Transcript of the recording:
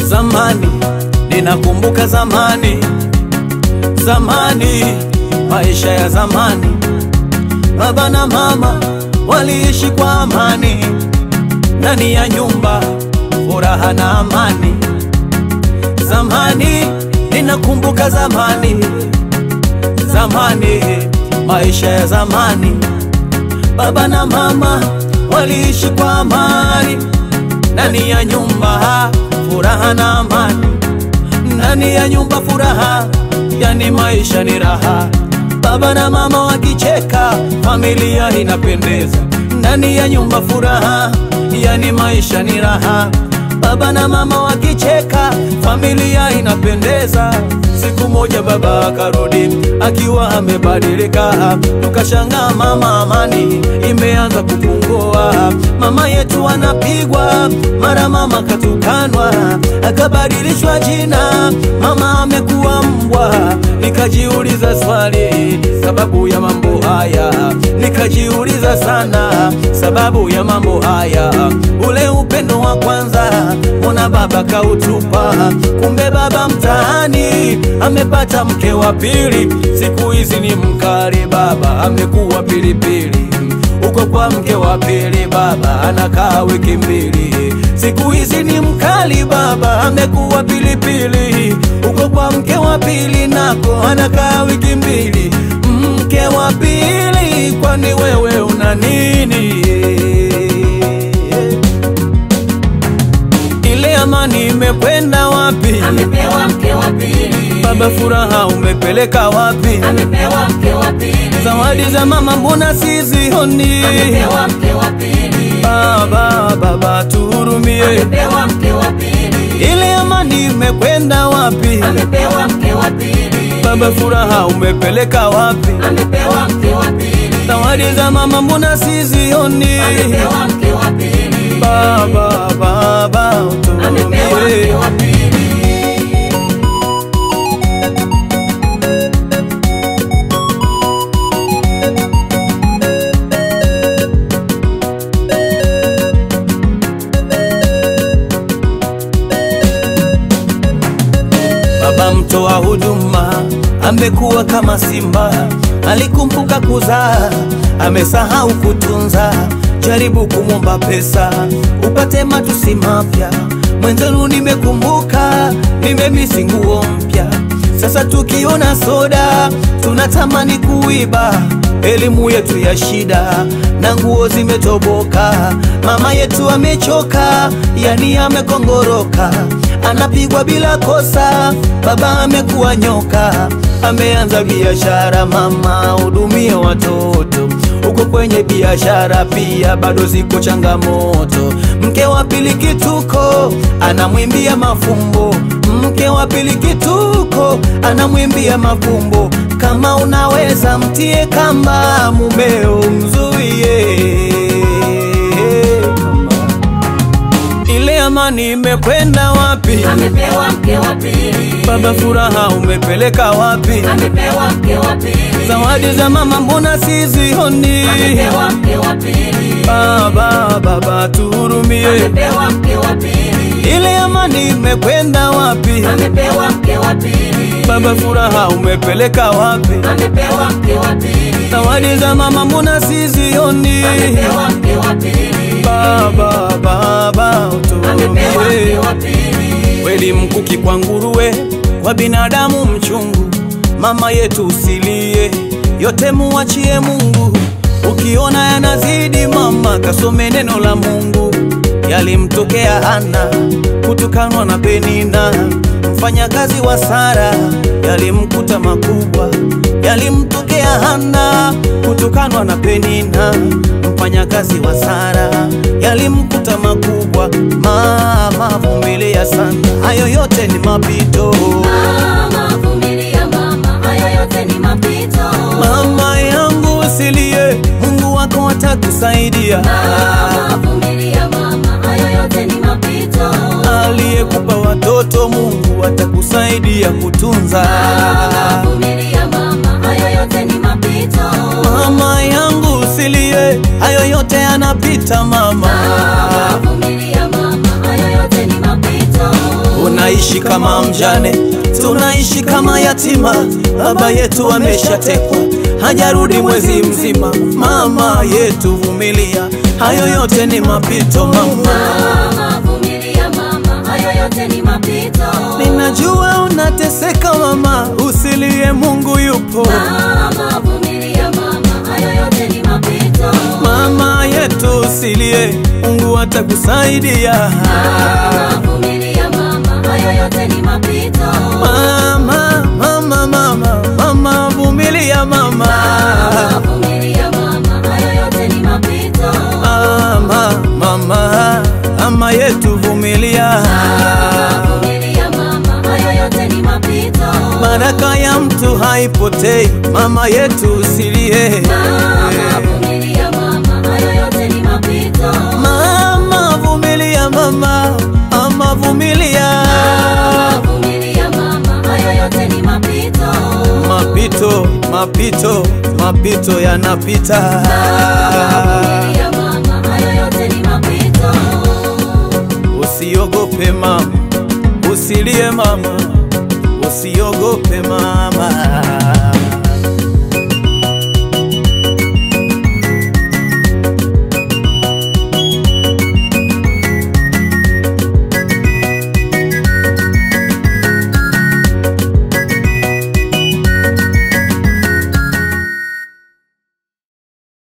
Zamani ninakumbuka zamani, zamani, maisha ya zamani, baba na mama waliishi kwa amani ndani ya nyumba, furaha na amani. Zamani ninakumbuka zamani, zamani, maisha ya zamani, baba na mama waliishi kwa amani ndani ya nyumba, furaha na amani. Ndani ya nyumba furaha, yani maisha ni raha. Baba na mama wakicheka, familia inapendeza. Ndani ya nyumba furaha, yani maisha ni raha. Baba na mama wakicheka, familia inapendeza. Siku moja baba akarudi akiwa amebadilika, tukashangaa mama amani imeanza kupungua. Mama yetu anapigwa, mara mama katukanwa, akabadilishwa jina, mama amekuwa mbwa. Nikajiuliza swali sababu ya mambo haya, nikajiuliza sana sababu ya mambo haya. Ule upendo wa kwanza, mbona baba kautupa? Kumbe baba mtaani amepata mke wa pili, siku hizi ni mkali, baba amekuwa pilipili uko kwa mke wa pili, baba anakaa wiki mbili. Siku hizi ni mkali, baba amekuwa pilipili. Uko kwa mke wa pili, nako anakaa wiki mbili. Mke wa pili, kwani wewe una nini? Ile amani imekwenda wapi? Amepewa mke wa pili, Baba, furaha umepeleka wapi? amepewa mke wa pili, Zawadi za mama mbona sizioni? amepewa mke wa pili, Baba, baba tuhurumie, amepewa mke wa pili, ile amani imekwenda wapi? amepewa mke wa pili, Baba, furaha umepeleka wapi? amepewa mke wa pili, Zawadi za mama mbona sizioni? amepewa mke wa pili, Baba, baba amepewa mke tuhurumie. wa pili. Baba mtoa huduma amekuwa kama simba, alikumbuka kuzaa, amesahau kutunza. Jaribu kumwomba pesa upate matusi mapya. Mwenzenu nimekumbuka, nimemisi nguo mpya. Sasa tukiona soda tunatamani kuiba. Elimu yetu ya shida na nguo zimetoboka. Mama yetu amechoka, yani amekongoroka anapigwa bila kosa. Baba amekuwa nyoka, ameanza biashara. Mama hudumie watoto huko kwenye biashara, pia bado ziko changamoto. Mke wa pili kituko, anamwimbia mafumbo. Mke wa pili kituko, anamwimbia mafumbo. Kama unaweza mtie kamba, mumeo mzuie ile amani imekwenda wapi? Amepewa mke wa pili, Baba, furaha umepeleka wapi? amepewa mke wa pili, Zawadi za mama mbona sizioni? amepewa mke wa pili, Baba, baba tuhurumie, amepewa mke wa pili, ile amani imekwenda wapi? amepewa mke wa pili, Baba, furaha umepeleka wapi? amepewa mke wa pili, Zawadi za mama mbona sizioni? amepewa mke wa pili, Baba, baba amepewa mke tuhurumie. wa pili, Kweli mkuki kwa nguruwe, kwa binadamu mchungu. Mama yetu usilie, yote muachie Mungu. Ukiona yanazidi mama, kasome neno la Mungu. Yalimtokea Hana kutukanwa na Penina, mfanyakazi wa Sara, yalimkuta makubwa. Yalimtokea Hana kutukanwa na Penina, mfanyakazi wa Sara, yalimkuta makubwa. Mama vumilia sana, hayo yote ni mapito. mama vumilia mama, hayo yote ni mapito, Mama yangu usilie, Mungu wako atakusaidia. mama vumilia mama, hayo yote ni mapito, Aliyekupa watoto Mungu atakusaidia kutunza. mama vumilia mama, hayo yote ni mapito, Mama yangu usilie, hayo yote yanapita mama. mama vumilia mama, hayo yote ni mapito. tunaishi kama mjane, tunaishi kama yatima. Baba yetu ameshatekwa, hajarudi mwezi mzima. Mama yetu vumilia, hayo yote ni mapito mama. Mama, vumilia mama, hayo yote ni mapito. Ninajua unateseka mama, usilie, Mungu yupo. Mama, vumilia mama, hayo yote ni mapito. Mama yetu usilie, Mungu atakusaidia. Mama, vumilia mama, hayo yote ni mapito. Mama, mama, mama, mama, vumilia mama. Mama, vumilia mama, hayo yote ni mapito. Mama, mama, mama yetu vumilia. Mama, vumilia mama, hayo yote ni mapito. Baraka ya mtu haipotei, mama yetu usilie. Mama, vumilia mama, hayo yote ni mapito. Mama, vumilia mama, mama vumilia. Mama, vumilia mama, hayo yote ni mapito. Mapito, mapito, mapito yanapita. Vumilia mama, hayo yote ni mapito. Usiogope mama, usilie mama, usiogope mama.